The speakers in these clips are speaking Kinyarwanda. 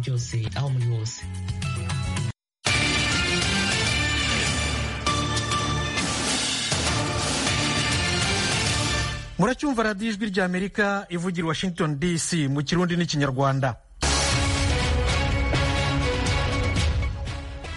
byose aho muri hose muracyumva radiyo ijwi ry'amerika ivugira washington dc mu kirundi n'ikinyarwanda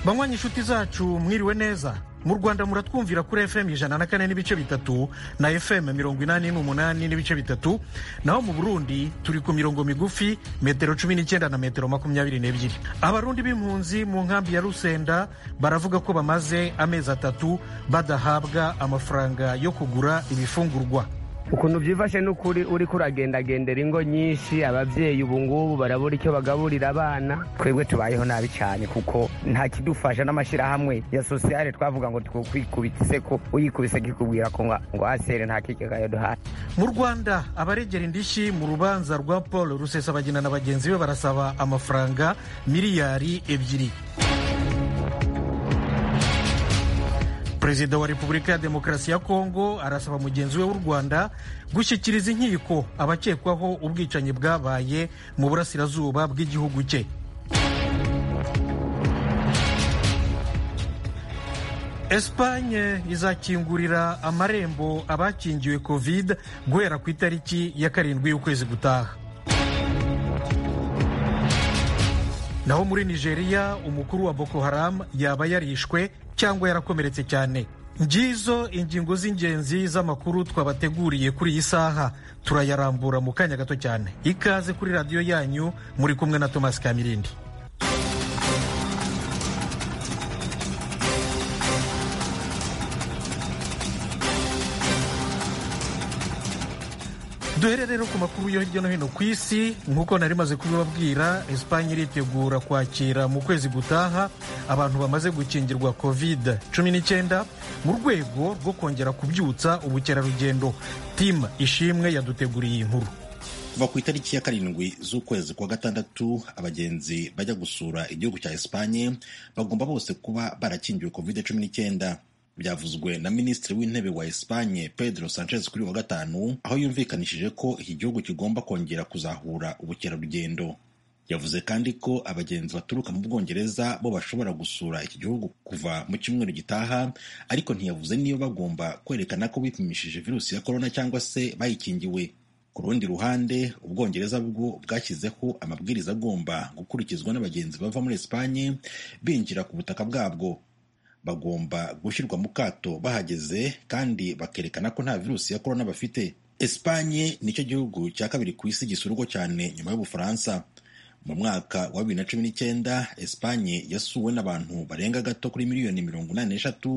banywanyi inshuti zacu mwiriwe neza mu rwanda muratwumvira kuri fm ijana na kane n'ibice bitatu na fm mirongo inani n'umunani n'ibice bitatu naho mu burundi turi ku mirongo migufi metero cumi n'icyenda na metero makumyabiri n'ebyiri abarundi b'impunzi mu nkambi ya rusenda baravuga ko bamaze amezi atatu badahabwa amafaranga yo kugura ibifungurwa ukuntu byifashe n'ukuri uri kuragendagendera ingo nyinshi ababyeyi ubu ngubu barabura icyo bagaburira abana twebwe tubayeho nabi cyane kuko nta kidufasha n'amashyirahamwe ya sosiyale twavuga ngo tukwikubitse ko uyikubise kikubwira ko ngo asere nta kigagayo duhaye mu rwanda abaregera indishyi mu rubanza rwa paul rusesabagina na bagenzi be barasaba amafaranga miliyari ebyiri perezida wa repubulika ya demokarasi ya kongo arasaba mugenzi we w'u rwanda gushyikiriza inkiko abakekwaho ubwicanyi bwabaye mu burasirazuba bw'igihugu cye esipanye izakingurira amarembo abakingiwe covid guhera ku itariki ya karindwi y'ukwezi gutaha naho muri nigeria umukuru wa boko haram yaba yarishwe cyangwa yarakomeretse cyane ngizo ingingo z'ingenzi z'amakuru twabateguriye kuri iyi saha turayarambura mu kanya gato cyane ikaze kuri radiyo yanyu muri kumwe na thomas kamirindi duhere rero ku makuru yo hirya no hino ku isi nk'uko nari maze kubibabwira esipanye iritegura kwakira mu kwezi gutaha abantu bamaze gukingirwa covid 19 mu rwego rwo kongera kubyutsa ubukerarugendo timu ishimwe yaduteguriye inkuru kuva ku itariki ya karindwi z'ukwezi kwa gatandatu abagenzi bajya gusura igihugu cya esipanye bagomba bose kuba barakingiwe covid 19 byavuzwe na minisitiri w'intebe wa esipanye pedro sanchez kuri wa gatanu aho yumvikanishije ko iki gihugu kigomba kongera kuzahura ubukerarugendo yavuze kandi ko abagenzi baturuka mu bwongereza bo bashobora gusura iki gihugu kuva mu cyumweru gitaha ariko ntiyavuze niyo bagomba kwerekana ko bipimishije virusi ya korona cyangwa se bayikingiwe ku rundi ruhande ubwongereza bwo bwashyizeho amabwiriza agomba gukurikizwa n'abagenzi bava muri esipanye binjira ku butaka bwabwo bagomba gushyirwa mu kato bahageze kandi bakerekana ko nta virusi ya korona bafite esipanye nicyo gihugu cya kabiri ku isi gisurwa cyane nyuma y'ubufaransa mu mwaka wa bibiri na cumi n'icyenda esipanye yasuwe n'abantu barenga gato kuri miliyoni mirongo inani n'eshatu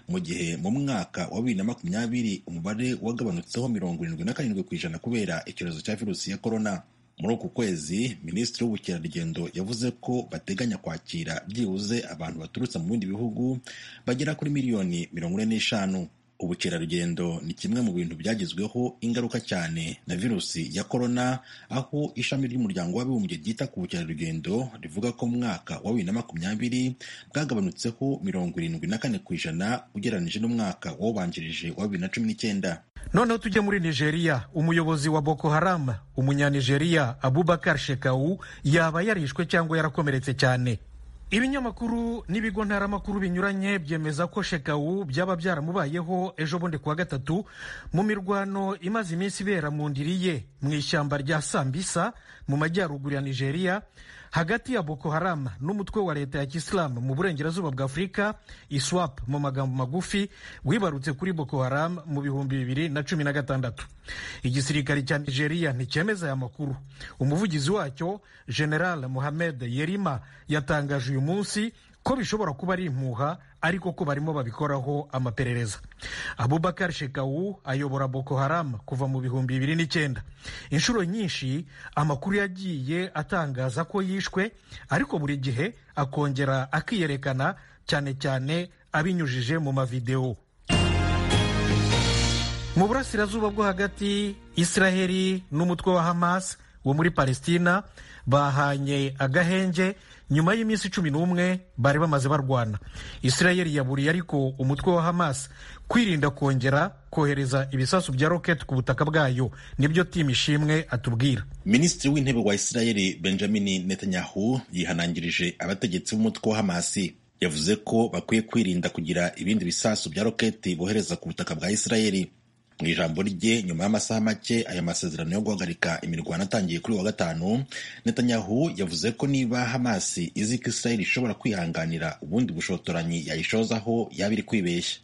mu gihe mu mwaka wa bibiri na makumyabiri umubare wagabanutseho mirongo irindwi na karindwi ku ijana kubera icyorezo cya virusi ya korona muri uku kwezi minisitiri w'ubukerarugendo yavuze ko bateganya kwakira byibuze abantu baturutse mu bindi bihugu bagera kuri miliyoni mirongo ine n'eshanu ubukerarugendo ni kimwe mu bintu byagezweho ingaruka cyane na virusi ya korona aho ishami ry'umuryango w'abibumbye ryita ku bukerarugendo rivuga ko mu mwaka wa bibiri na makumyabiri bwagabanutseho mirongo irindwi na kane ku ijana ugereranyije n'umwaka wawubanjirije wa bibiri na cumi n'icyenda noneho tujye muri nigeria umuyobozi wa boko haram umunyanigeriya abubakar shekau yaba yarishwe cyangwa yarakomeretse cyane ibinyamakuru n'ibigo ntaramakuru binyuranye byemeza ko shekau byaba byaramubayeho ejo bundi kuwa gatatu mu mirwano imaze iminsi ibera mu ndiri ye mu ishyamba rya sambisa mu majyaruguru ya nigeria hagati ya boko haram n'umutwe wa leta ya kisilamu mu burengerazuba bwa afurika iswap mu magambo magufi wibarutse kuri boko haram mu bihumbi bibiri na cumi na gatandatu igisirikare cya nigeria nticyemeza aya makuru umuvugizi wacyo general mohamed yerima yatangaje uyu munsi ko bishobora kuba ari impuha ariko ko barimo babikoraho amaperereza abubakar shekau ayobora boko haram kuva mu bihumbi bibiri n'icyenda inshuro nyinshi amakuru yagiye atangaza ko yishwe ariko buri gihe akongera akiyerekana cyane cyane abinyujije mu mavidewo mu burasirazuba bwo hagati israheli n'umutwe wa hamas wo muri palestina bahanye agahenge nyuma y'iminsi cumi n'umwe bari bamaze barwana israel yaburiye ariko umutwe wa hamas kwirinda kongera kohereza ibisasu bya roketi ku butaka bwayo nibyo timu ishimwe atubwira minisitiri w'intebe wa israel benjamin netanyahu yihanangirije abategetsi b'umutwe wa hamasi yavuze ko bakwiye kwirinda kugira ibindi bisasu bya roketi bohereza ku butaka bwa israel mu ijambo rye nyuma y'amasaha make aya masezerano yo guhagarika imirwano atangiye kuri wa gatanu netanyahu yavuze ko niba hamasi izi ko israel ishobora kwihanganira ubundi bushotoranyi yayishozaho yaba iri kwibeshya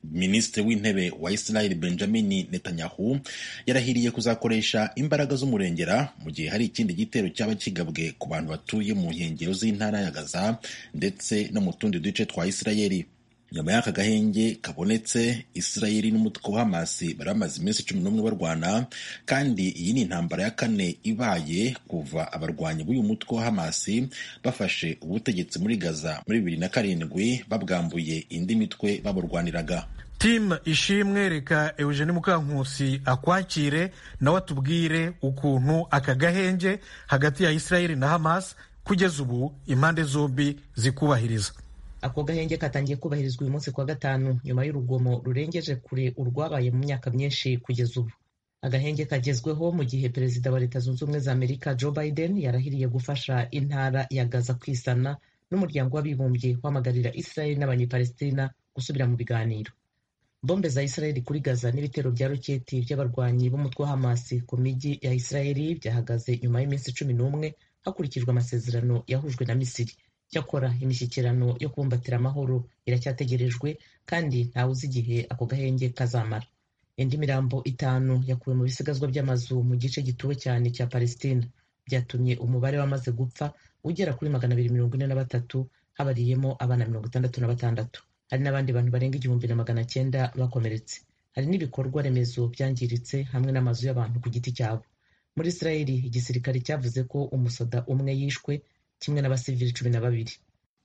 minisitiri w'intebe wa israel benjamin netanyahu yarahiriye kuzakoresha imbaraga z'umurengera mu gihe hari ikindi gitero cyaba kigabwe ku bantu batuye mu nkengero z'intara ya gaza ndetse no mu tundi duce twa israeli nyuma y'aka gahenge kabonetse israeli n'umutwe wa hamasi bari bamaze iminsi cumi n'umwe barwana kandi iyi ni intambara ya kane ibaye kuva abarwanyi b'uyu mutwe wa hamasi bafashe ubutegetsi muri gaza muri bibiri na karindwi babwambuye indi mitwe baburwaniraga timu ishimwe reka eugene mukankusi akwakire nawe atubwire ukuntu aka gahenge hagati ya israeli na hamas kugeza ubu impande zombi zikubahiriza ako gahenge katangiye kubahirizwa uyu munsi kuwa gatanu nyuma y'urugomo rurengeje kure urwabaye mu myaka myinshi kugeza ubu agahenge kagezweho mu gihe perezida wa leta zunze ubumwe za amerika joe biden yarahiriye gufasha intara ya gaza kwisana n'umuryango w'abibumbye wamagarira israel n'abanyepalestina gusubira mu biganiro bombe za israel kuri gaza n'ibitero bya roketi by'abarwanyi b'umutwe wa hamasi ku mijyi ya israel byahagaze nyuma y'iminsi cumi n'umwe hakurikijwe amasezerano yahujwe na misiri cyakora imishyikirano yo kubumbatira amahoro iracyategerejwe kandi ntawe uzi igihe ako gahenge kazamara indi mirambo itanu yakuwe mu bisigazwa by'amazu mu gice gituwe cyane cya palestina byatumye umubare wamaze gupfa ugera kuri magana abiri mirongo ine na batatu habariyemo abana mirongo itandatu na batandatu hari n'abandi bantu barenga igihumbi na magana cyenda bakomeretse hari n'ibikorwa remezo byangiritse hamwe n'amazu y'abantu ku giti cyabo muri israeli igisirikare cyavuze ko umusoda umwe yishwe kimwe n'abasivili cumi na babiri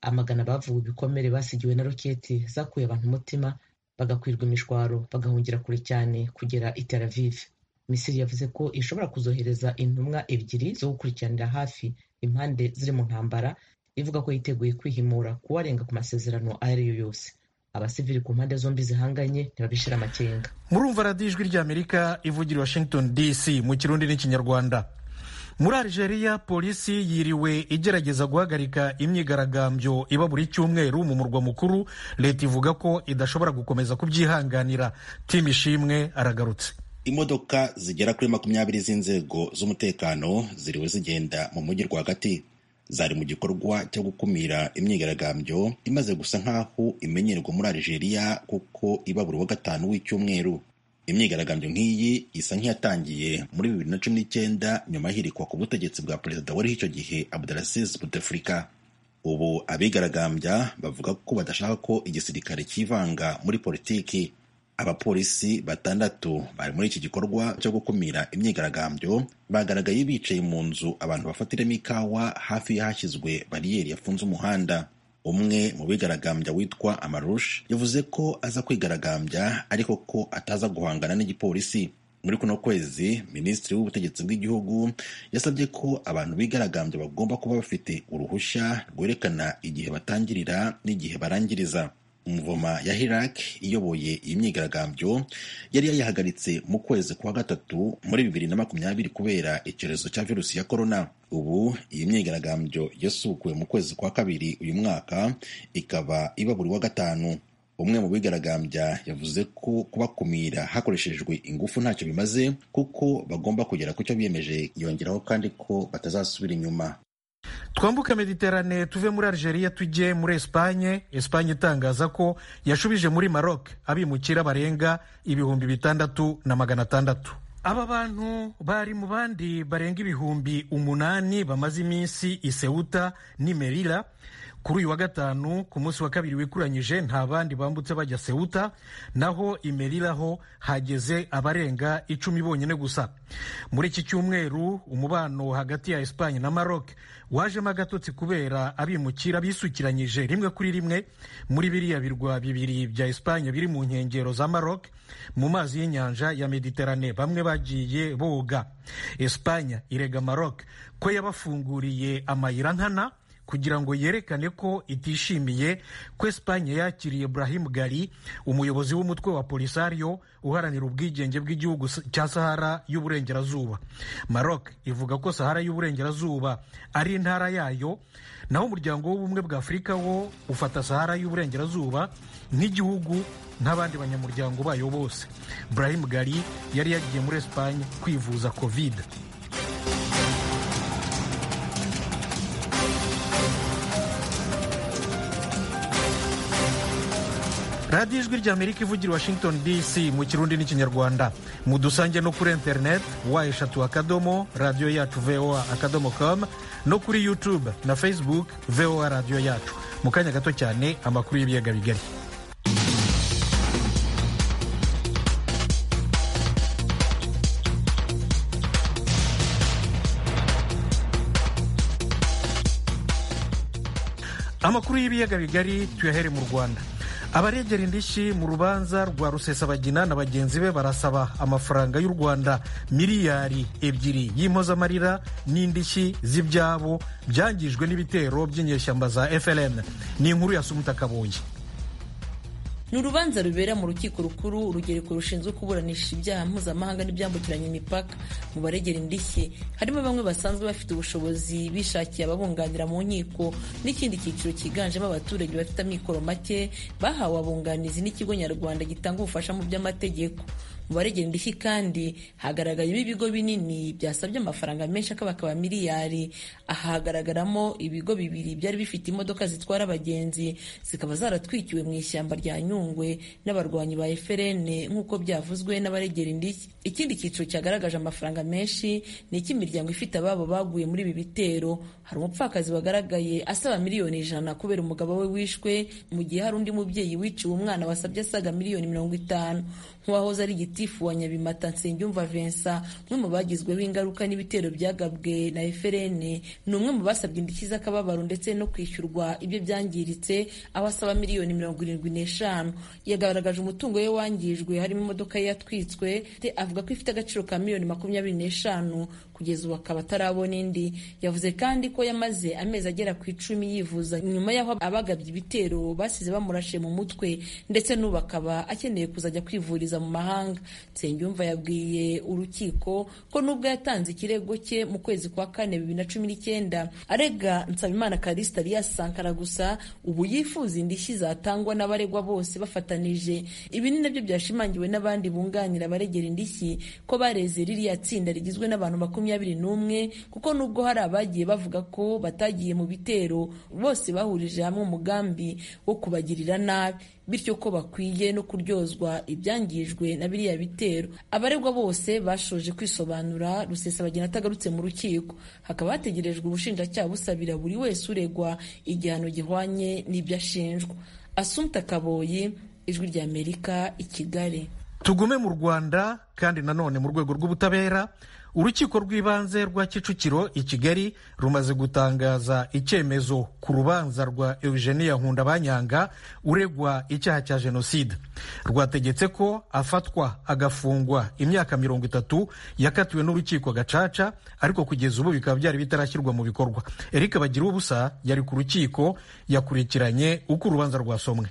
amagana bavuwe ibikomere basigiwe na roketi zakuye abantu umutima bagakwirwa imishwaro bagahungira kure cyane kugera i Tel Aviv Misiri yavuze ko ishobora kuzohereza intumwa ebyiri zo gukurikiranira hafi impande ziri mu ntambara ivuga ko yiteguye kwihimura kuwarenga ku masezerano ayo ari yo yose abasivili ku mpande zombi zihanganye ntibabishira amakenga murumva radiyo ijwi ry'amerika ivugira washington dc mu kirundi n'ikinyarwanda muri Algeria polisi yiriwe igerageza guhagarika imyigaragambyo iba buri cyumweru mu murwa mukuru leta ivuga ko idashobora gukomeza kubyihanganira timu ishimwe aragarutse imodoka zigera kuri makumyabiri z'inzego z'umutekano ziriwe zigenda mu mujyi rwagati zari mu gikorwa cyo gukumira imyigaragambyo imaze gusa nk'aho imenyerwa muri Algeria kuko iba buri wa gatanu w'icyumweru imyigaragambyo nk'iyi isa nk'iyatangiye muri bibiri na cumi n'icyenda nyuma y'ihirikwa ku butegetsi bwa perezida wariho icyo gihe abdelaziz buteflika ubu abigaragambya bavuga ko badashaka ko igisirikare cyivanga muri politiki abapolisi batandatu bari muri iki gikorwa cyo gukumira imyigaragambyo bagaragaye bicaye mu nzu abantu bafatiramo ikawa hafi y'ahashyizwe bariyeri yafunze umuhanda umwe mu bigaragambya witwa amarush yavuze ko aza kwigaragambya ariko ko ataza guhangana n'igipolisi muri kuno kwezi minisitiri w'ubutegetsi bw'igihugu yasabye ko abantu bigaragambya bagomba kuba bafite uruhushya rwerekana igihe batangirira n'igihe barangiriza umuvoma ya hirak iyoboye iyi myigaragambyo yari yayihagaritse mu kwezi kwa gatatu muri bibiri na makumyabiri kubera icyorezo cya virusi ya korona ubu iyi myigaragambyo yasukuwe mu kwezi kwa kabiri uyu mwaka ikaba iba buri wa gatanu umwe mu bigaragambya yavuze ko kubakumira hakoreshejwe ingufu ntacyo bimaze kuko bagomba kugera ku cyo biyemeje yongeraho kandi ko batazasubira inyuma twambuke mediterane tuve muri algeria tujye muri esipanye esipanye itangaza ko yashubije muri maroc abimukira barenga ibihumbi bitandatu na magana atandatu aba bantu bari mu bandi barenga ibihumbi umunani bamaze iminsi isewuta ni merira kuri uyu wa gatanu ku munsi wa kabiri wikuranyije nta bandi bambutse bajya sewuta naho imeriraho hageze abarenga icumi bonyine gusa muri iki cyumweru umubano hagati ya esipanye na maroc wajemo agatotsi kubera abimukira bisukiranyije rimwe kuri rimwe muri biriya birwa bibiri bya esipanye biri mu nkengero za maroc mu mazi y'inyanja ya mediterane bamwe bagiye boga esipanye irega maroc ko yabafunguriye amayira nkana kugira ngo yerekane ko itishimiye ko esipanye yakiriye burahimu gari umuyobozi w'umutwe wa polisario uharanira ubwigenge bw'igihugu cya sahara y'uburengerazuba maroc ivuga ko sahara y'uburengerazuba ari intara yayo naho umuryango w'ubumwe bwa afurika wo ufata sahara y'uburengerazuba nk'igihugu nk'abandi banyamuryango bayo bose burahimu gari yari yagiye muri esipanye kwivuza kovide radiyo ijwi ry'amerika ivugira washington dc mu kirundi n'ikinyarwanda mudusange no kuri interineti wa eshatu akadomo radiyo yacu voa akadomo komu no kuri yutube na facebook voa radiyo yacu mu kanya gato cyane amakuru y'ibiyaga bigari amakuru y'ibiyaga bigari tuyahere mu rwanda abaregera indishyi mu rubanza rwa rusesabagina na bagenzi be barasaba amafaranga y'u rwanda miliyari ebyiri y'impozamarira n'indishyi z'ibyabo byangijwe n'ibitero by'inyeshyamba za FLN ni inkuru ya Sumuta Kabuye ni urubanza rubera mu rukiko rukuru urugereko rushinzwe kuburanisha ibyaha mpuzamahanga n'ibyambukiranya imipaka mu baregera indishyi harimo bamwe basanzwe bafite ubushobozi bishakiye ababunganira mu nkiko n'ikindi cyiciro cyiganjemo abaturage bafite amikoro make bahawe abunganizi n'ikigo nyarwanda gitanga ubufasha mu by'amategeko mu baregera indishyi kandi hagaragayemo ibigo binini byasabye amafaranga menshi akabakaba miliyari aha hagaragaramo ibigo bibiri byari bifite imodoka zitwara abagenzi zikaba zaratwikiwe mu ishyamba rya nyungwe n'abarwanyi ba FLN nk'uko byavuzwe n'abaregera indishyi ikindi cyiciro cyagaragaje amafaranga menshi ni icy'imiryango ifite ababo baguye muri ibi bitero hari umupfakazi wagaragaye asaba miliyoni ijana kubera umugabo we wishwe mu gihe hari undi mubyeyi wiciwe umwana wasabye asaga miliyoni mirongo itanu nk'uwahoze ari gitifu wa nyabimata nsengiyumva vincent umwe mu bagizweho ingaruka n'ibitero byagabwe na FLN ni umwe mu basabye indishyi z'akababaro ndetse no kwishyurwa ibyo byangiritse aho asaba miliyoni mirongo irindwi n'eshanu yagaragaje umutungo we wangijwe harimo imodoka ye yatwitswe avuga ko ifite agaciro ka miliyoni makumyabiri n'eshanu kugeza ubu akaba atarabona indi yavuze kandi ko yamaze amezi agera ku icumi yivuza nyuma y'aho abagabye ibitero basize bamurashe mu mutwe ndetse n'ubu akaba akeneye kuzajya kwivuriza mu mahanga nsengiyumva yabwiye urukiko ko nubwo yatanze ikirego cye mu kwezi kwa kane bibiri na cumi n'icyenda arega nsabimana karisita alias sankara gusa ubu yifuza indishyi zatangwa n'abaregwa bose bafatanije ibi ni nabyo byashimangiwe n'abandi bunganira abaregera indishyi ko bareze ririya tsinda rigizwe n'abantu makumyabiri makumyabiri n'umwe kuko nubwo hari abagiye bavuga ko batagiye mu bitero bose bahurije hamwe umugambi wo kubagirira nabi bityo ko bakwiye no kuryozwa ibyangijwe na biriya bitero abaregwa bose bashoje kwisobanura rusesabagina atagarutse mu rukiko hakaba hategerejwe ubushinjacyaha busabira buri wese uregwa igihano gihwanye n'ibyo ashinjwa asumta kaboyi ijwi ry'amerika i kigali tugume mu rwanda kandi nanone mu rwego rw'ubutabera urukiko rw'ibanze rwa kicukiro i kigali rumaze gutangaza icyemezo ku rubanza rwa eugenia nkunda banyanga uregwa icyaha cya jenoside rwategetse ko afatwa agafungwa imyaka mirongo itatu yakatiwe n'urukiko gacaca ariko kugeza ubu bikaba byari bitarashyirwa mu bikorwa eric bagira ubusa yari ku rukiko yakurikiranye uko urubanza rwasomwe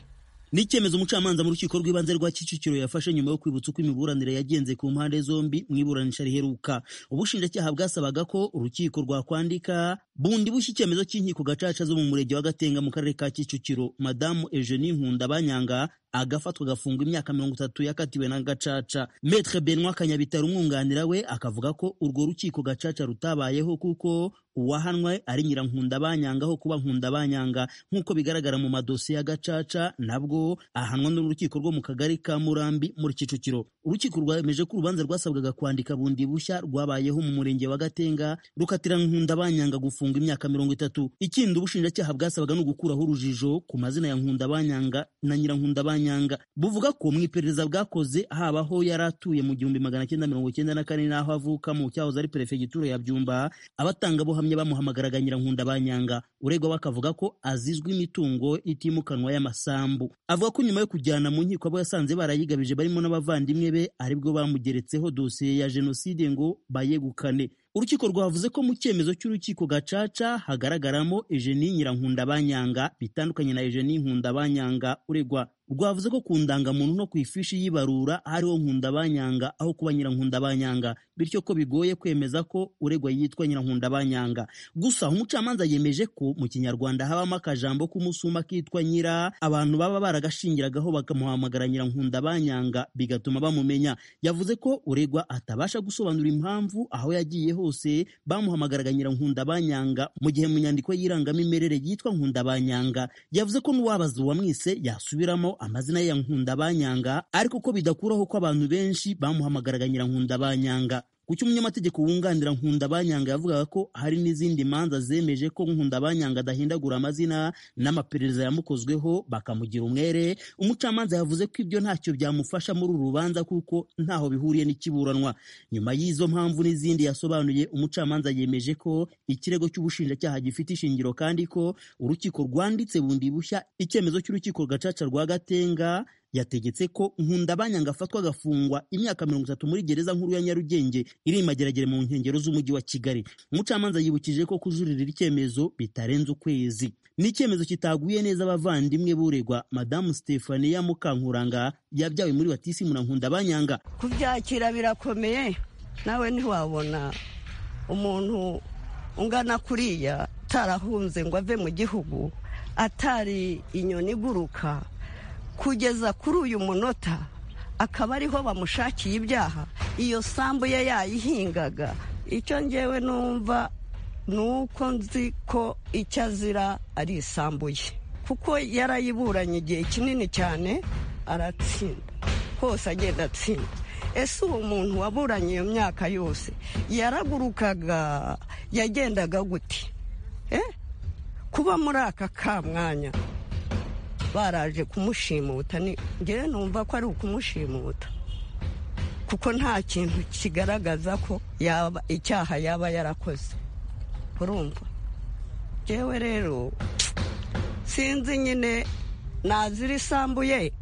ni icyemezo umucamanza mu rukiko rw'ibanze rwa kicukiro yafashe nyuma yo kwibutsa uko imiburanire yagenze ku mpande zombi mu iburanisha riheruka ubushinjacyaha bwasabaga ko urukiko rwakwandika bundi bushya icyemezo cy'inkiko gacaca zo mu murenge wa gatenga mu karere ka kicukiro madamu eugenie nkunda banyanga agafatwa agafungwa imyaka mirongo itatu yakatiwe na gacaca metre benwa kanyabitari umwunganira we akavuga ko urwo rukiko gacaca rutabayeho kuko uwahanwe ari nyirankunda banyanga aho kuba nkunda banyanga nk'uko bigaragara mu madosiye ya gacaca nabwo ahanwa n'urukiko rwo mu kagari ka murambi muri kicukiro urukiko rwemeje ko urubanza rwasabwaga kwandika bundi bushya rwabayeho mu murenge wa gatenga rukatira nkunda banyanga gufungwa imyaka mirongo itatu ikindi ubushinjacyaha bwasabaga ni ugukuraho urujijo ku mazina ya nkunda banyanga na nyirankunda banyanga Kanyanga buvuga ko mu iperereza bwakoze habaho yari atuye mu gihumbi magana cyenda mirongo cyenda na kane n'aho avuka mu cyahoze ari perefegituro ya Byumba abatangabuhamya bamuhamagaraga Nyirankunda Banyanga uregwa bakavuga ko azizwe imitungo itimukanwa y'amasambu avuga ko nyuma yo kujyana mu nkiko abo yasanze barayigabije barimo n'abavandimwe be aribwo bamugeretseho dosiye ya jenoside ngo bayegukane urukiko rwavuze ko mu cyemezo cy'urukiko gacaca hagaragaramo Eugenie Nyirankunda Banyanga bitandukanye na Eugenie Nkunda Banyanga uregwa rwavuze ko ku ndangamuntu no ku ifishi y'ibarura hariho Nkunda Banyanga aho kuba Nyirankunda Banyanga bityo ko bigoye kwemeza ko uregwa yitwa Nyirankunda Banyanga gusa umucamanza yemeje ko mu kinyarwanda habamo akajambo k'umusuma kitwa nyira abantu baba baragashingiragaho bakamuhamagara Nyirankunda Banyanga bigatuma bamumenya yavuze ko uregwa atabasha gusobanura impamvu aho yagiye hose bamuhamagaraga Nyirankunda Banyanga mu gihe mu nyandiko y'irangamimerere yitwa Nkunda Banyanga yavuze ko n'uwabaza uwamwise yasubiramo amazina ya Nkunda Banyanga ariko ko bidakuraho ko abantu benshi bamuhamagaraga Nyirankunda Banyanga ku cy'umunyamategeko wunganira Nkunda Banyanga yavugaga ko hari n'izindi manza zemeje ko Nkunda Banyanga adahindagura amazina n'amaperereza yamukozweho bakamugira umwere umucamanza yavuze ko ibyo ntacyo byamufasha muri uru rubanza kuko ntaho bihuriye n'ikiburanwa nyuma y'izo mpamvu n'izindi yasobanuye umucamanza yemeje ko ikirego cy'ubushinjacyaha gifite ishingiro kandi ko urukiko rwanditse bundi bushya icyemezo cy'urukiko gacaca rwa Gatenga yategetse ko nkundabanyanga afatwa agafungwa imyaka mirongo itatu muri gereza nkuru ya nyarugenge iri imageragere mu nkengero z'umujyi wa kigali umucamanza yibukije ko kujuririra icyemezo bitarenze ukwezi ni icyemezo kitaguye neza abavandimwe buregwa madamu stefania mukankuranga yabyawe muri batisimu na nkundabanyanga kubyakira birakomeye nawe ntiwabona umuntu ungana kuriya atarahunze ngo ave mu gihugu atari inyoni iguruka kugeza kuri uyu munota akaba ariho bamushakiye ibyaha iyo sambu ye yayihingaga icyo ngewe numva ni uko nzi ko icyo azira ari isambu ye kuko yarayiburanye igihe kinini cyane aratsinda hose agenda atsinda ese uwo muntu waburanye iyo myaka yose yaragurukaga yagendaga gute kuba muri aka kamwanya baraje kumushimuta ngewe numva ko ari ukumushimuta kuko nta kintu kigaragaza ko yaba icyaha yaba yarakoze urumva ngewe rero sinzi nyine nazira isambu ye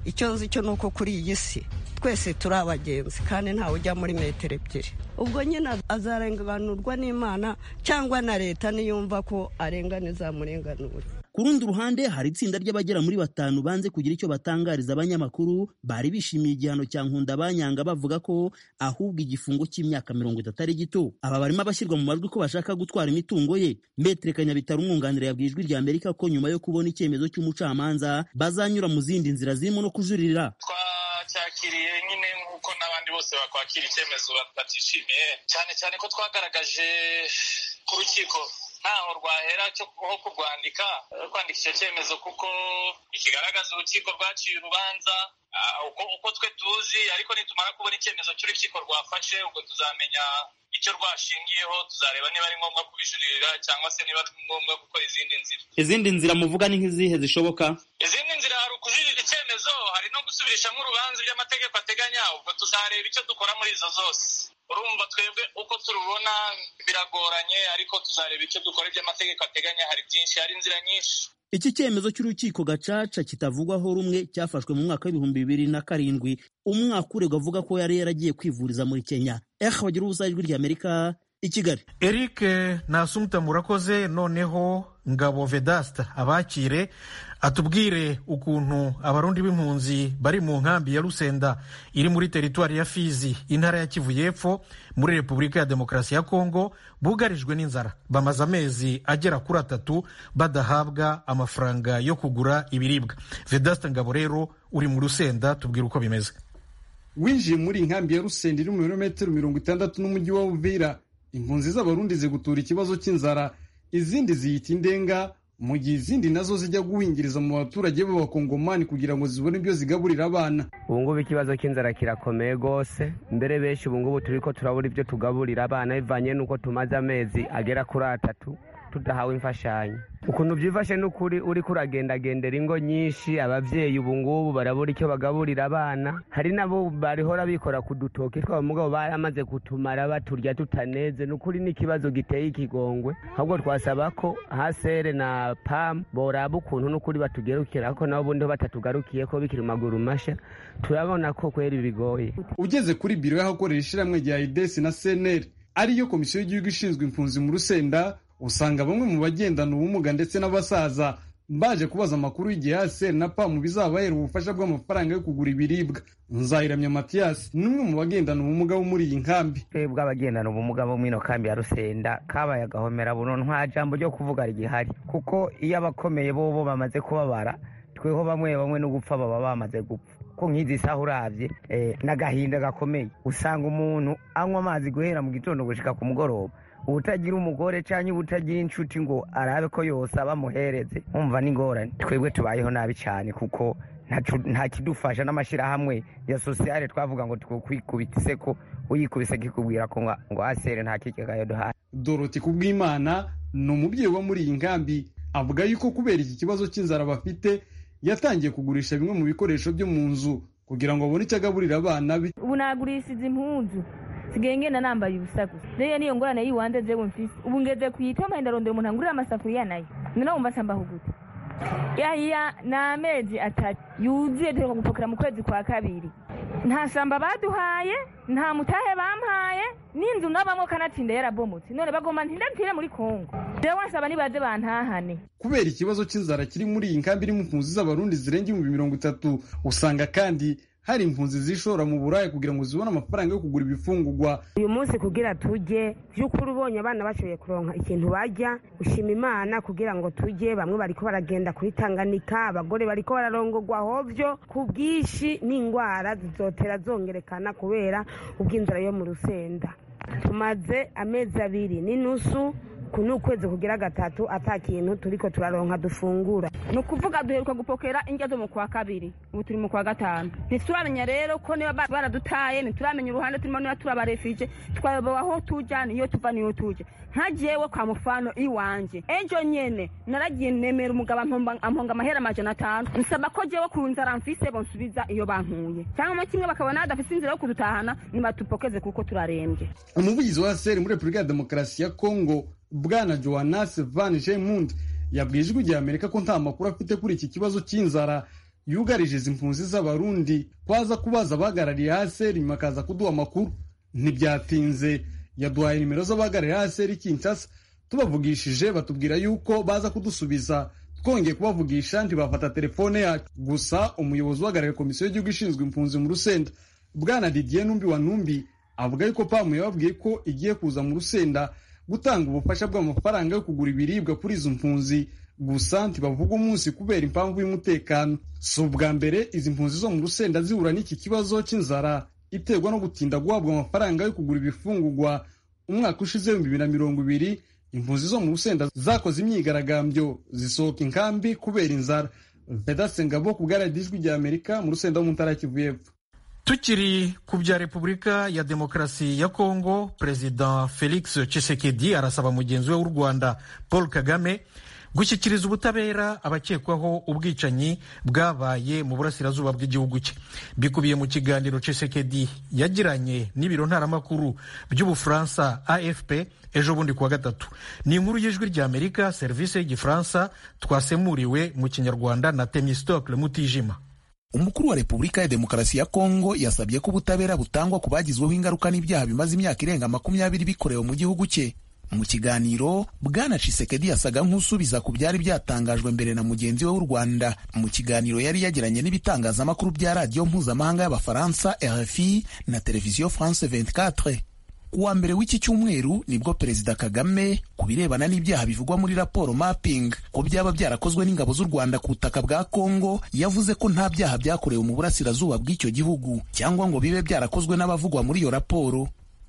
icyo nzi cyo ni uko kuri iyi si twese turi abagenzi kandi ntawe ujya muri metero ebyiri ubwo nyine azarenganurwa n'imana cyangwa na leta niyumva ko arengana izamurenganura ku rundi ruhande hari itsinda ry'abagera muri batanu banze kugira icyo batangariza abanyamakuru bari bishimiye igihano cya nkunda banyanga bavuga ko ahubwo igifungo cy'imyaka mirongo itatu ari gito aba barimo abashyirwa mu majwi ko bashaka gutwara imitungo ye metre kanyabitaro umwunganira yabwiye ijwi rya amerika ko nyuma yo kubona icyemezo cy'umucamanza bazanyura mu zindi nzira zirimo no kujuririra twacyakiriye nyine nk'uko n'abandi bose bakwakira icyemezo batishimiye cyane cyane ko twagaragaje ku rukiko ntaho rwahera cyo aho kurwandika kwandika icyo cyemezo kuko ikigaragaza urukiko rwaciye urubanza uko twe tuzi ariko nitumara kubona icyemezo cy'urukiko rwafashe ubwo tuzamenya icyo rwashingiyeho tuzareba niba ari ngombwa kubijuririra cyangwa se niba ari ngombwa gukora izindi nzira izindi nzira muvuga ni nk'izihe zishoboka izindi nzira hari ukujuririra icyemezo hari no gusubirishamo urubanza iby'amategeko ateganya ubwo tuzareba icyo dukora muri izo zose urumva twebwe uko turubona biragoranye ariko tuzareba icyo dukora iby'amategeko ateganya hari byinshi hari inzira nyinshi iki cyemezo cy'urukiko gacaca kitavugwaho rumwe cyafashwe mu mwaka w'ibihumbi bibiri na karindwi umwaka uregwa avuga ko yari yaragiye kwivuriza muri kenya ehe bagira ubusa ijwi rya amerika i kigali eric nasumbita murakoze noneho ngabo vedasita abakire atubwire ukuntu abarundi b'impunzi bari mu nkambi ya rusenda iri muri teritwari ya fizi intara ya kivu y'epfo muri repubulika ya demokarasi ya kongo bugarijwe n'inzara bamaze amezi agera kuri atatu badahabwa amafaranga yo kugura ibiribwa vedasita ngabo rero uri mu rusenda tubwire uko bimeze winjiye muri inkambi ya rusenda iri mu birometero mirongo itandatu n'umujyi wa uvira impunzi z'abarundi zigutura ikibazo cy'inzara izindi ziyita indenga mu gihe izindi nazo zijya guhingiriza mu baturage b'abakongomani kugira ngo zibone ibyo zigaburira abana ubu ngubu ikibazo cy'inzara kirakomeye rwose mbere benshi ubu ngubu turi ko turabura ibyo tugaburira abana bivanye n'uko tumaze amezi agera kuri atatu tudahawe imfashanyo ukuntu byifashe ni ukuri uri kuragendagendera ingo nyinshi ababyeyi ubu ngubu barabura icyo bagaburira abana hari nabo barihora bikora ku dutoki twabo mugabo baramaze kutumara baturya tutaneze ni ukuri ni ikibazo giteye ikigongwe ahubwo twasaba ko hasere na pamu boraba ukuntu n'ukuri batugerukira ko nabo ubundi batatugarukiye ko bikiri mu maguru mashya turabona ko kweri bigoye ugeze kuri biro y'ahakorera ishyirahamwe rya idesi na seneri ariyo komisiyo y'igihugu ishinzwe impunzi mu rusenda usanga bamwe mu bagendana ubumuga ndetse n'abasaza baje kubaza amakuru y'igihe ASR na PAM bizabahera ubufasha bw'amafaranga yo kugura ibiribwa Nzayiramya Mathias ni umwe mu bagendana ubumuga bo muri iyi nkambi twebwe abagendana ubumuga bo muri ino kambi ya rusenda kabaye agahomera buno nta jambo ryo kuvuga rigihari kuko iyo abakomeye bo bo bamaze kubabara tweho bamwe bamwe no gupfa baba bamaze gupfa ko nk'izi saha urabye n'agahinda gakomeye usanga umuntu anywa amazi guhera mu gitondo gushika ku mugoroba ubutagira umugore cyangwa ubutagira inshuti ngo arabe ko yose abamuhereze umva n'ingorane twebwe tubayeho nabi cyane kuko nta kidufasha n'amashyirahamwe ya sosiyale twavuga ngo tukwikubitse ko uyikubise kikubwira ko ngo asere nta kigega duhaye Dorothy kubw'Imana ni umubyeyi wo muri iyi nkambi avuga yuko kubera iki kibazo cy'inzara bafite yatangiye kugurisha bimwe mu bikoresho byo mu nzu kugira ngo abone icyo agaburira abana be ubu nagurishije impunzu sigaye ngenda nambaye ubusa gusa rero niyo ngorane y'iwanze jewe mfise ubu ngeze kuyitema ndarondera umuntu angurira amasafuriya nayo noneho wumva sambaho gute yaya ni amezi atatu yuzuye duheruka gupakira mu kwezi kwa kabiri nta shamba baduhaye nta mutahe bampaye n'inzu nabamwo kanatsinda yarabomotse none bagomba ntindatire muri kongo jewe nsaba nibaze bantahane kubera ikibazo cy'inzara kiri muri iyi nkambi irimo impunzi z'abarundi zirenga ibihumbi mirongo itatu usanga kandi hari impunzi zishora mu buraya kugira ngo zibone amafaranga yo kugura ibifungugwa uyu munsi kugira tujye by'ukuri ubonye abana bashoboye kuronka ikintu bajya ushima imana kugira ngo tujye bamwe bariko baragenda kuri tanganika abagore bariko bararongogwa hovyo ku bwinshi n'indwara zizotera zongerekana kubera ubw'inzara yo mu rusenda tumaze amezi abiri n'inusu ku ni ukwezi kugira gatatu ata kintu turiko turaronka dufungura ni ukuvuga duheruka gupokera indya zo mu kwa kabiri ubu turi mu kwa gatanu ntituramenya rero ko niba baradutaye ntituramenya uruhande turimo niba turabarefije twayobowe aho tujya niyo tuva niyo tujya nkagiyewe kwa mufano iwanjye ejo nyene naragiye nemera umugabo amponga amahera amajana atanu nsaba ko jewe ku nzara mfise bonsubiza iyo bankuye cyangwa mo kimwe bakabona hadafise inzira yo kudutahana nibatupokeze kuko turarembye umuvugizi wa seri muri repubulika ya demokarasi ya kongo bwana johannes van gemund yabwiye ijwi rya amerika ko nta makuru afite kuri iki kibazo cy'inzara yugarije izi mpunzi z'abarundi kwaza kubaza abahagarariye haseri nyuma akaza kuduha amakuru ntibyatinze yaduhaye nimero z'abahagarariye haseri kinshasa tubavugishije batubwira yuko baza kudusubiza twongeye kubavugisha ntibafata telefone yacu gusa umuyobozi uhagarariye komisiyo y'igihugu ishinzwe impunzi mu rusenda bwana didier numbi wa numbi avuga yuko pamu yababwiye ko igiye kuza mu rusenda gutanga ubufasha bw'amafaranga yo kugura ibiribwa kuri izo mpunzi gusa ntibavuga umunsi kubera impamvu y'umutekano si ubwa mbere izi mpunzi zo mu rusenda zihura n'iki kibazo cy'inzara iterwa no gutinda guhabwa amafaranga yo kugura ibifungugwa umwaka ushize ibihumbi bibiri na mirongo ibiri impunzi zo mu rusenda zakoze imyigaragambyo zisohoka inkambi kubera inzara vedasengabo ku bwararira ijwi rya amerika mu rusenda wo mu ntara ya kivu y'epfo tukiri ku bya repubulika ya demokarasi ya kongo perezida felix Tshisekedi arasaba mugenzi we w'u rwanda paul kagame gushyikiriza ubutabera abakekwaho ubwicanyi bwabaye mu burasirazuba bw'igihugu cye bikubiye mu kiganiro Tshisekedi yagiranye n'ibiro ntaramakuru by'ubufaransa afp ejo bundi kuwa gatatu ni inkuru y'ijwi ry'amerika serivisi y'igifaransa twasemuriwe mu kinyarwanda na temistokle mutijima umukuru wa repubulika ya demokarasi ya kongo yasabye ko ubutabera butangwa ku bagizweho ingaruka n'ibyaha bimaze imyaka irenga makumyabiri bikorewe mu gihugu cye mu kiganiro bwana cisekedi yasaga nk'usubiza ku byari byatangajwe mbere na mugenzi we w'u rwanda mu kiganiro yari yagiranye n'ibitangazamakuru bya radiyo mpuzamahanga y'abafaransa rfi na televiziyo france 24 ku wa mbere w'iki cyumweru nibwo perezida kagame ku birebana n'ibyaha bivugwa muri raporo mapping ko byaba byarakozwe n'ingabo z'u rwanda ku butaka bwa kongo yavuze ko nta byaha byakorewe mu burasirazuba bw'icyo gihugu cyangwa ngo bibe byarakozwe n'abavugwa muri iyo raporo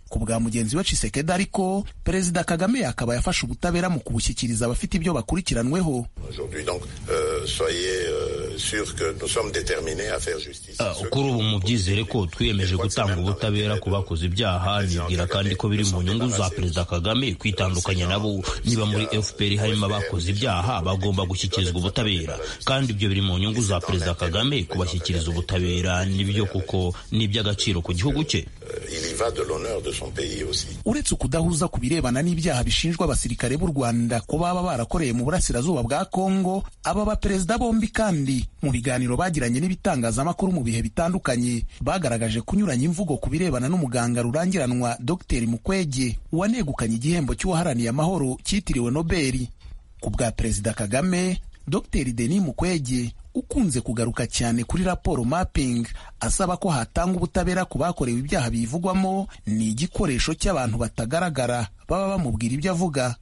ku bwa mugenzi we cisekedi ariko perezida kagame yakaba yafashe ubutabera mu kubushyikiriza abafite ibyo bakurikiranweho Aujourd'hui, donc, euh... soyez sûr que nous sommes déterminés à faire justice kuri ubu mubyizere ko twiyemeje gutanga ubutabera ku bakoze ibyaha nibwira kandi ko biri mu nyungu za perezida kagame kwitandukanya nabo niba muri fpr harimo abakoze ibyaha bagomba gushyikirizwa ubutabera kandi ibyo biri mu nyungu za perezida kagame kubashyikiriza ubutabera nibyo kuko ni iby'agaciro ku gihugu cye uretse ukudahuza ku birebana n'ibyaha bishinjwa abasirikare b'u rwanda ko baba barakoreye mu burasirazuba bwa kongo aba baperezida bombi kandi mu biganiro bagiranye n'ibitangazamakuru mu bihe bitandukanye bagaragaje kunyuranya imvugo ku birebana n'umuganga rurangiranwa dr mukwege wanegukanye igihembo cy'uwaharaniye amahoro cyitiriwe nobeli ku bwa perezida kagame dr denis mukwege ukunze kugaruka cyane kuri raporo mapping asaba ko hatanga ubutabera ku bakorewe ibyaha bivugwamo ni igikoresho cy'abantu batagaragara baba bamubwira ibyo avuga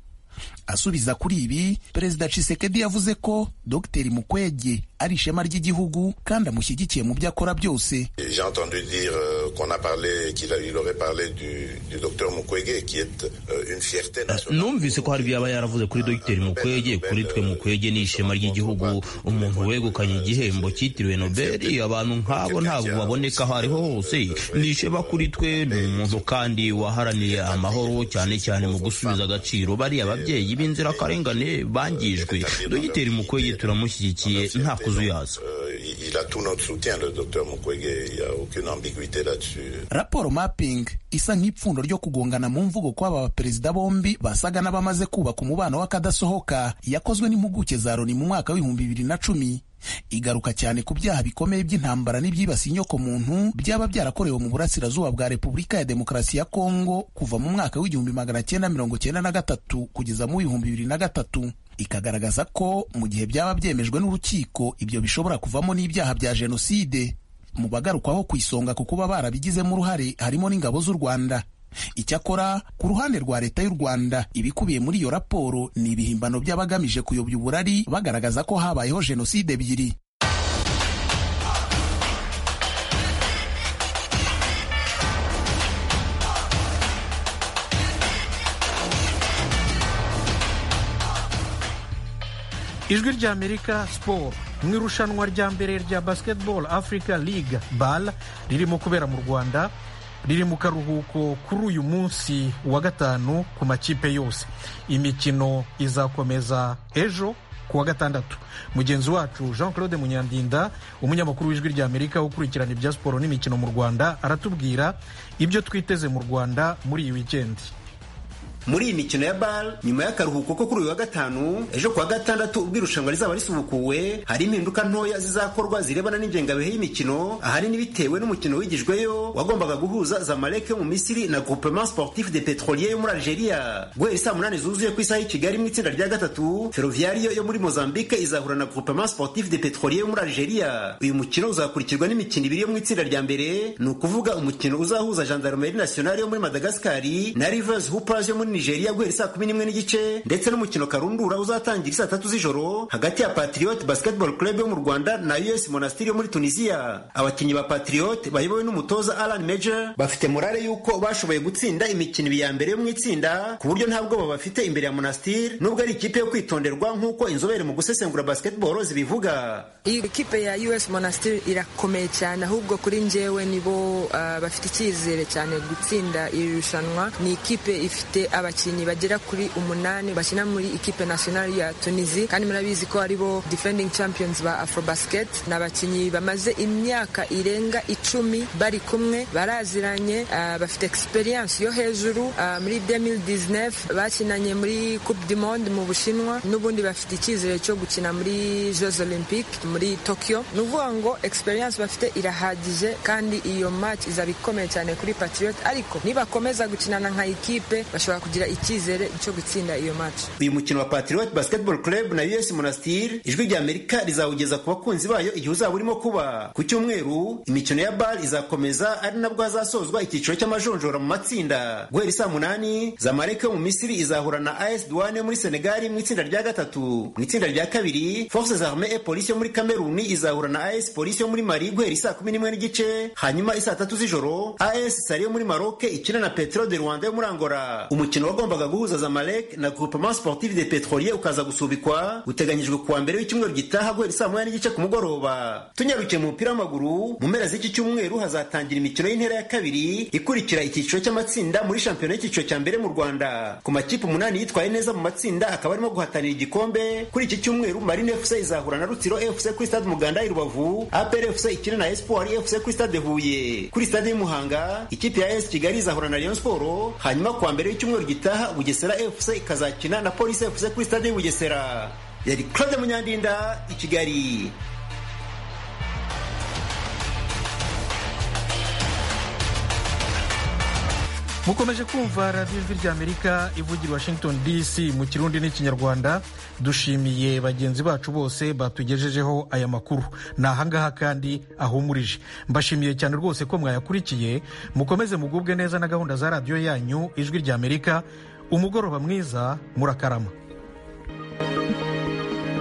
asubiza kuri ibi perezida cisekedi yavuze ko dr mukwege ari ishema ry'igihugu kandi amushyigikiye mu byo akora byose numvise ko hari ibyo yaba yaravuze kuri dr mukwege kuri twe mukwege ni ishema ry'igihugu umuntu wegukanye igihembo cyitiriwe nobeli abantu nk'abo ntabwo baboneka aho ariho hose ni ishema kuri twe ni umuntu kandi waharaniye amahoro cyane cyane mu gusubiza agaciro bariya ababyeyi b'inzirakarengane bangijwe dogiteri mukwege turamushyigikiye nta kuzuyaza raporo mapping isa nk'ipfundo ryo kugongana mu mvugo kw'aba baperezida bombi basaga n'abamaze kubaka umubano w'akadasohoka yakozwe n'impuguke za loni mu mwaka w'ibihumbi bibiri na cumi igaruka cyane ku byaha bikomeye by'intambara n'ibyibasiye inyokomuntu byaba byarakorewe mu burasirazuba bwa repubulika ya demokarasi ya kongo kuva mu mwaka w'igihumbi magana cyenda mirongo cyenda na gatatu kugeza mu w'ibihumbi bibiri na gatatu ikagaragaza ko mu gihe byaba byemejwe n'urukiko ibyo bishobora kuvamo n'ibyaha bya jenoside mu bagarukwaho ku isonga ku kuba barabigizemo uruhare harimo n'ingabo z'u rwanda icyakora ku ruhande rwa leta y'u rwanda ibikubiye muri iyo raporo ni ibihimbano by'abagamije kuyobya uburari bagaragaza ko habayeho jenoside ebyiri ijwi rya amerika siporo mu irushanwa rya mbere rya basketball africa league bal ririmo kubera mu rwanda riri mu karuhuko kuri uyu munsi wa gatanu ku makipe yose imikino izakomeza ejo ku wa gatandatu mugenzi wacu jean claude munyandinda umunyamakuru w'ijwi rya amerika ukurikirana ibya siporo n'imikino mu rwanda aratubwira ibyo twiteze mu rwanda muri iyi wikendi muri iyi mikino ya bar nyuma y'akaruhuko ko kuri uyu wa gatanu ejo kuwa gatandatu ubwo irushanwa rizaba risubukuwe hari impinduka ntoya zizakorwa zirebana n'ingengabihe y'imikino ahanini bitewe n'umukino wigijweyo wagombaga guhuza zamalek yo mu misiri na groupement sportif de petrolier yo muri algeria guhera saa munani zuzuye ku isaha y'i kigali mu itsinda rya gatatu ferroviario yo muri mozambique izahura na groupement sportif de petrolier yo muri algeria uyu mukino uzakurikirwa n'imikino ibiri yo mu itsinda rya mbere ni ukuvuga umukino uzahuza gendarmerie nationale yo muri madagascari na rivers hoopers yo muri nigeria guhera saa kumi n'imwe n'igice ndetse n'umukino karundura uzatangira saa tatu z'ijoro hagati ya patriot basketball club yo mu rwanda na us monastiri yo muri tunisiya abakinnyi ba patriot bayobowe n'umutoza alan major bafite morale y'uko bashoboye gutsinda imikino ya mbere yo mu itsinda ku buryo nta bwoba bafite imbere ya monastiri nubwo ari ikipe yo kwitonderwa nk'uko inzobere mu gusesengura basketball zibivuga iyi kipe ya us monastiri irakomeye cyane ahubwo kuri njyewe nibo uh, bafite icyizere cyane gutsinda iri rushanwa ni ikipe ifite aba abakinnyi bagera kuri umunani bakina muri ikipe nationale ya Tunisi kandi murabizi ko aribo defending champions ba Afrobasket ni abakinnyi bamaze imyaka irenga icumi bari kumwe baraziranye uh, bafite experience yo hejuru uh, muri 2019 bakinanye muri Coupe du Monde mu Bushinwa n'ubundi bafite icyizere cyo gukina muri Jeux Olympiques muri Tokyo ni ukuvuga ngo experience bafite irahagije kandi iyo match izaba ikomeye cyane kuri Patriot ariko nibakomeza gukinana nka ikipe bashobora kugira kugira icyizere cyo gutsinda iyo match uyu mukino wa Patriot Basketball Club na US Monastir ijwi rya Amerika rizawugeza ku bakunzi bayo igihe uzaba urimo kuba ku cyumweru imikino ya BAL izakomeza ari nabwo hazasozwa icyiciro cy'amajonjora mu matsinda guhera isaa munani Zamalek yo mu Misiri izahura na AS Douane muri Senegal mu itsinda rya gatatu mu itsinda rya kabiri Forces Armées et Police yo muri Cameroon izahura na AS Police yo muri Mali guhera isaa kumi n'imwe n'igice hanyuma isaa tatu z'ijoro AS Sali yo muri Maroc ikina na Petro de Rwanda yo muri Angola umukino umukino wagombaga guhuza zamalek na groupement sportif de petrolier ukaza gusubikwa uteganyijwe kuwa mbere w'icyumweru gitaha guhera saa moya n'igice ku mugoroba tunyarukiye mu mupira w'amaguru mu mpera z'iki cyumweru hazatangira imikino y'intera ya kabiri ikurikira icyiciro cy'amatsinda muri shampiyona y'icyiciro cya mbere mu rwanda ku makipe umunani yitwaye neza mu matsinda akaba arimo guhatanira igikombe kuri iki cyumweru marine fc izahura na rutsiro fc kuri stade muganda i rubavu apr fc ikine na espoir fc kuri stade huye kuri stade y'umuhanga ikipe ya es kigali izahura na rayon sport hanyuma kuwa mbere y'icyumweru gitaha bugesera fc ikazakina na polisi fc kuri stade y'ubugesera yari claude munyandinda i kigali mukomeje kumva radiyo ijwi ry'amerika ivugira washington dc mu kirundi n'ikinyarwanda dushimiye bagenzi bacu bose batugejejeho aya makuru ni ahangaha kandi ahumurije mbashimiye cyane rwose ko mwayakurikiye mukomeze mugubwe neza na gahunda za radiyo yanyu ijwi ry'amerika umugoroba mwiza murakarama